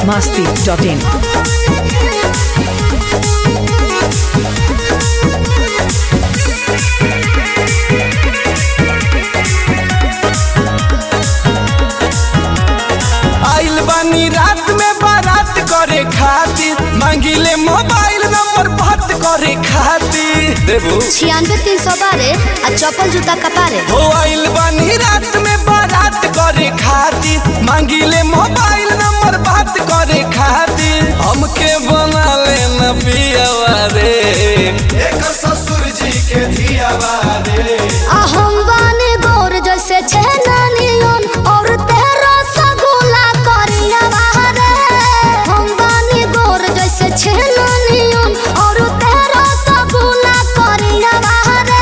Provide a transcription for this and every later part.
biharmasti.in आइल बानी रात में बारात करे खातिर मांगिले मोबाइल नंबर बात करे खातिर देबू छियानवे तीन सौ बारह आ चप्पल जूता कपारे हो आइल बानी रात में बारात करे खातिर मांगिले मोबाइल नंबर बात करे खातिर हमके बना लेना पियावा रे एकर ससुर जी के धियावा रे आ हम बानी गोर जैसे छेना नियन और तेरा सगुला करिया बाहरे हम बानी गोर जैसे छेना नियन और तेरा सगुला करिया बाहरे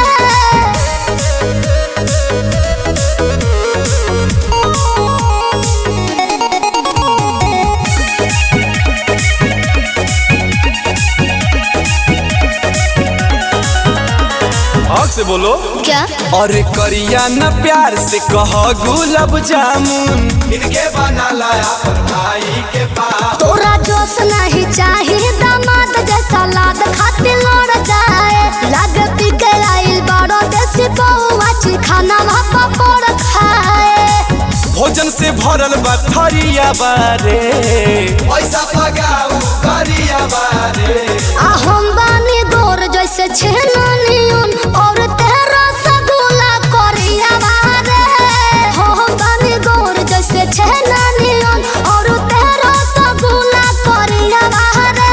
हक से बोलो क्या अरे करिया न प्यार से कह गुलाब जामुन इनके बना लाया पर भाई के पास तोरा जोश नहीं चाहिए दामाद जैसा लाद खातिर लड़ जाए लाग पी के आइल बड़ो देसी बउआ ची खाना भापा पड़ खाए भोजन से भरल बा थरिया बारे पैसा लगाऊ करिया बारे आ हम बानी गोर जैसे छेना नियन और तेरा सगुला करिया बारे हो हम बानी गोर जैसे छेना नियन और तेरा सगुला करिया बारे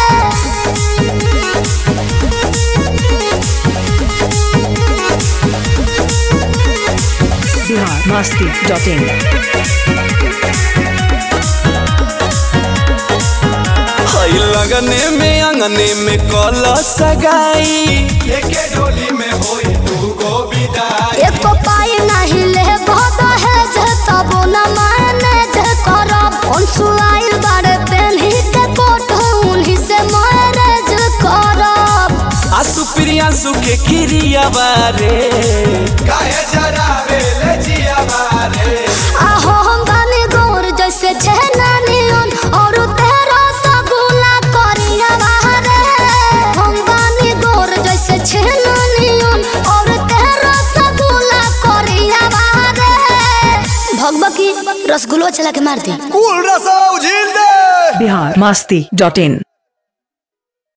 biharmasti.in हई लगने में अंगने में कल सगाई एके डोली में होई तू गो विदाई एक पाई नहीं ले बहुत है जे तब न माने जे करब अनसुआइल बारे पेन्ही के कोट उन्हीं से मैरेज करब आसु प्रियांशु के किरिया बारे काहे जरावे ले जिया बारे आहो हम बानी गोर जैसे छेना नियन और तेरा सगुला करिया बाहरे हम बानी गोर जैसे छेना नियन और तेरा सगुला करिया बाहरे भगबकी रसगुल्ला चला के मार दी कुल रसो झील दे biharmasti.in